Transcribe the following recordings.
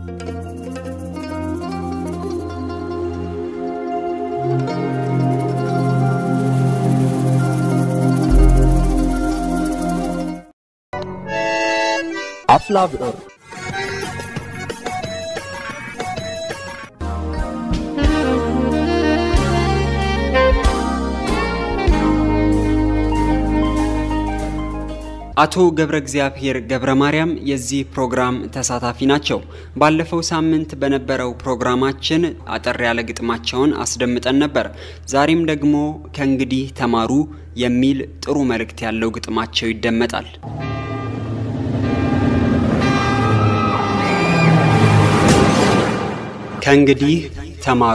አፍላ ብዕር አቶ ገብረ እግዚአብሔር ገብረ ማርያም የዚህ ፕሮግራም ተሳታፊ ናቸው። ባለፈው ሳምንት በነበረው ፕሮግራማችን አጠር ያለ ግጥማቸውን አስደምጠን ነበር። ዛሬም ደግሞ ከእንግዲህ ተማሩ የሚል ጥሩ መልእክት ያለው ግጥማቸው ይደመጣል። ከእንግዲህ ተማሩ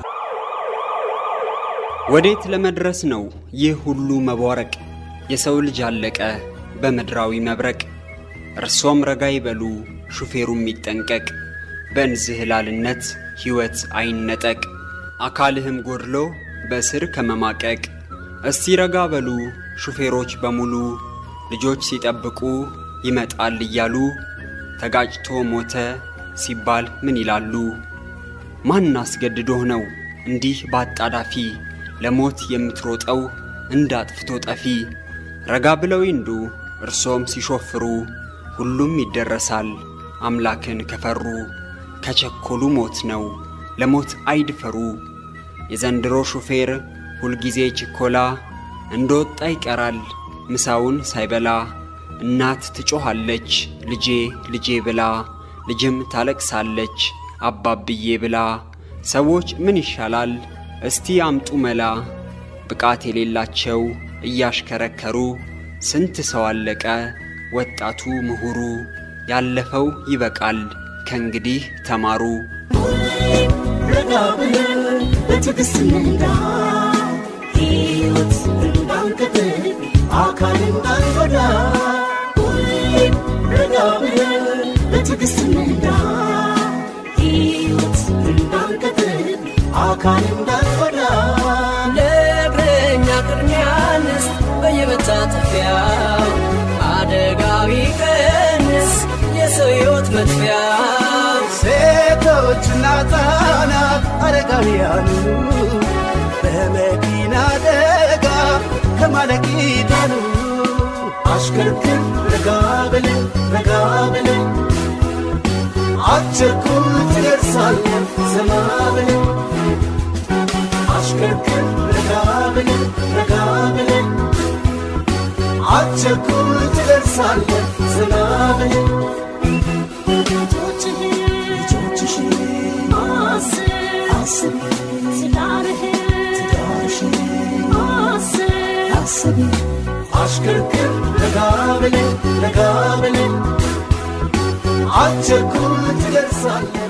ወዴት ለመድረስ ነው ይህ ሁሉ መቧረቅ? የሰው ልጅ አለቀ በምድራዊ መብረቅ። እርሶም ረጋ ይበሉ ሹፌሩም ይጠንቀቅ፣ በእንዝህላልነት ሕይወት አይነጠቅ። አካልህም ጎድሎ በእስር ከመማቀቅ እስቲ ረጋ በሉ ሹፌሮች በሙሉ ልጆች ሲጠብቁ ይመጣል እያሉ ተጋጭቶ ሞተ ሲባል ምን ይላሉ? ማን አስገድዶህ ነው እንዲህ ባጣዳፊ ለሞት የምትሮጠው እንዳጥፍቶ ጠፊ? ረጋ ብለው ይንዱ እርሶም ሲሾፍሩ ሁሉም ይደረሳል አምላክን ከፈሩ። ከቸኮሉ ሞት ነው ለሞት አይድፈሩ። የዘንድሮ ሹፌር ሁልጊዜ ችኮላ እንደወጣ ይቀራል ምሳውን ሳይበላ። እናት ትጮኻለች ልጄ ልጄ ብላ፣ ልጅም ታለቅሳለች አባብዬ ብላ። ሰዎች ምን ይሻላል እስቲ አምጡ መላ። ብቃት የሌላቸው እያሽከረከሩ ስንት ሰው አለቀ ወጣቱ ምሁሩ። ያለፈው ይበቃል ከእንግዲህ ተማሩ። ረጋ ብለን በትዕግስት እንንዳ ሕይወት እንዳንቀጥል አካል እንዳንጎዳ ሁሌም ረጋ ብለን በትዕግስት እንንዳ ሕይወት እንዳንቀጥል አካል እንዳንጎዳ ለእግረኛ ቅድሚያ እንስጥ በየመታጠፊያው አደጋዊ ቀንስ የሰው ሕይወት መጥፊያው ሴቶችና ሕፃናት አረጋውያኑ በመኪና አደጋ ከማለቅ ይዳኑ። አሽከርክር ረጋ ብለን ረጋ ብለን አትቸኩል ትደርሳለህ ዘና ብለን አሽከርክር ረጋ ብለን ረጋ ብለን አትቸኩል ትደርሳለህ ዘና ብለን ልጆችህን ልጆችሽን አስብ አስብ ትዳርህን ትዳርሽን አስብ አስብ አሽከርክር ረጋ ብለን ረጋ ብለን አትቸኩል ትደርሳለህ